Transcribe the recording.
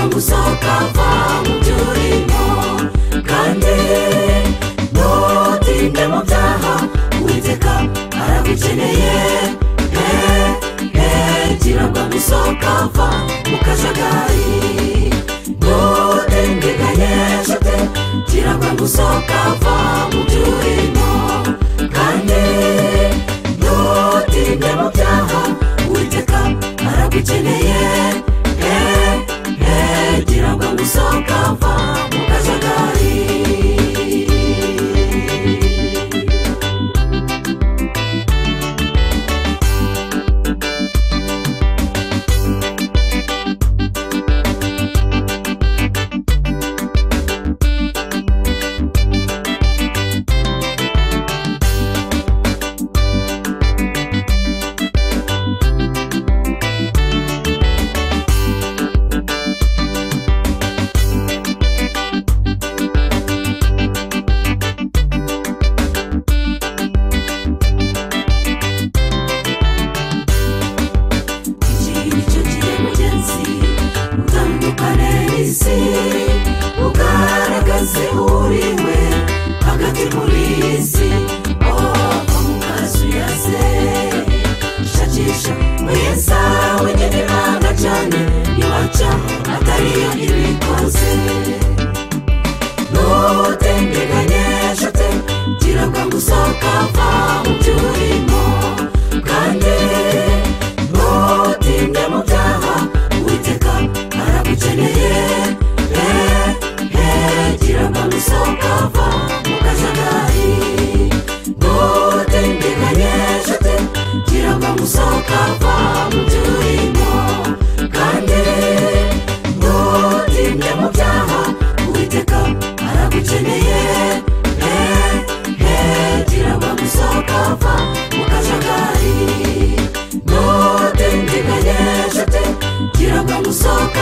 uzakava mu byo urimo kandi ntutinda mu byaha witeka aragukeneye gira ngo uzakava mu kajagari ntutengenye nshuti gira ngo uzakava mu byo urimo kandi ntutinda mu byaha witeka aragukeneye gira ngo uzakava mu kajagari iki nicyo gihe mugenzi utandukane n'isi ugaragaze uriwe hagati muri iyi si ova mu kazu yaze shakisha mwiza w'igenera cyane ntiwaca atariyo ibikoze ntutemberanye nshuti gira ngo uzakava mu byo urimo kandi ntutinda mu byaha uwiteka aragukeneye eh, eh, gira ngo uzakava mu kajagari ntutemberanye nshuti gira ngo uzakava mu byo urimo kandi ntutinda mu byaha uwiteka aragukeneye eh, eh, gira ngo uzakava mu kajagari ntutemberanye nshuti gira ngo uzakava